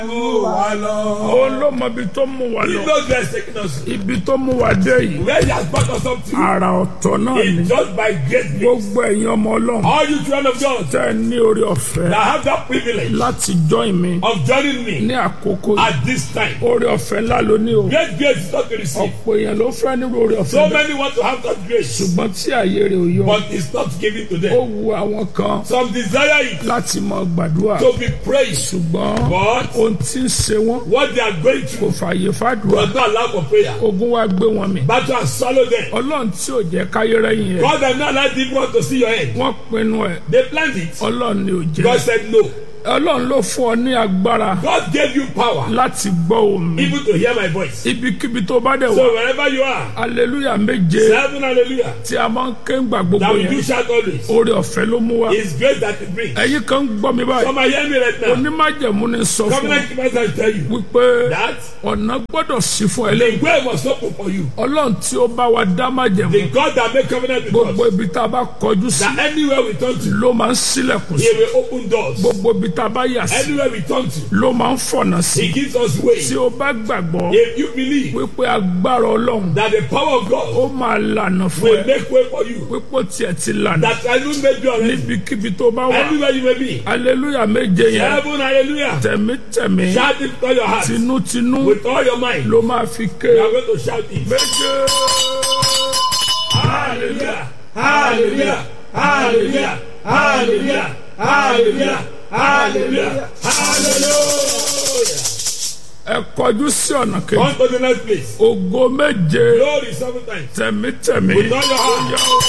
mú wa lọ. òun ló mọ ibi tó mú wa He lọ knows where he's taking us. ibi tó mú wa dé yìí Where he has brought us up to. àrà ọ̀tọ̀ náà ni It's just by great grace. gbogbo ẹ̀yin ọmọ ọlọ́run All you children of God tẹ́ ẹ ní orí ọ̀fẹ́ that have that privilege láti join mi of joining me ní àkókò yìí at this time. orí ọ̀fẹ́ ńlá ló ní o Great grace is not to receive. ọ̀pọ̀ èèyàn ló fẹ́ nírú orí ọ̀fẹ́ So bẹ́ẹ̀ many want to have that grace, ṣùgbọ́n tí àyè rẹ̀ ò yọ but it's not given to ó them. wu àwọn kan Some desire it láti mọ gbàdúrà to be praised, ṣùgbọ́n but ohun tí ń ṣe wọ́n what they are going kò through fààyè fàdúrà does not allow for prayer. ogun wa gbé wọn mì Battle has swallowed them. ọlọ́run tí ò jẹ́ káyé rẹ́yìn ẹ̀ God has not allowed people to see your head. wọ́n pinnu ẹ̀ They planned it. ọlọ́run ni ò jẹ́ God said no. ọlọ́run ló fún ọ ní agbára God gave you power láti gbọ́ omi even to hear my voice. ibikíbi tó bá dẹ̀ wá So wherever you are, aleluya méje seven hallelujah. tí a máa ń ké ń gbà gbogbo That we do yẹn shout always. orí ọ̀fẹ́ ló mú wa It's grace that it brings. ẹ̀yin kan ń gbọ́ mi báyìí Come and hear me right now. onímájẹ̀mú ni sọ fún ọ Covenant keepers will tell you wípé that ọ̀nà gbọ́dọ̀ sí fún ẹ the lẹ́yìn way was open for you. ọlọ́run tí ó bá wa dá májẹ̀mú The God that made covenant with gbogbo us. ibi tá a bá kọjú sí That anywhere we turn to, ló máa ń sílẹ̀kùn sí He will open doors. gbogbo ibi tá a bá yà sí Anywhere we turn to, ló máa ń fọ̀nà sí He gives us way. tí o bá gbàgbọ́ If you believe wípé agbára ọlọ́run that the power of God ó máa lànà fún will ẹ make way for you, wípé ó tiẹ̀ ti lànà that I don't make you already. níbikíbi tó bá wà Anywhere you may be, aleluya méje yẹn heaven, hallelujah. tẹ̀mítẹ̀mí Shout it with all your heart, tinútinú with all your mind. ló máa fi ké You are going to shout it. méje Hallelujah, hallelujah, hallelujah, hallelujah, hallelujah, hallelujah, hallelujah. ẹ kọjú sí ọ̀nà kejì On to the next place. ògo méje Glory seven times. tẹ̀mítẹ̀mí With all your heart. Ó yá o.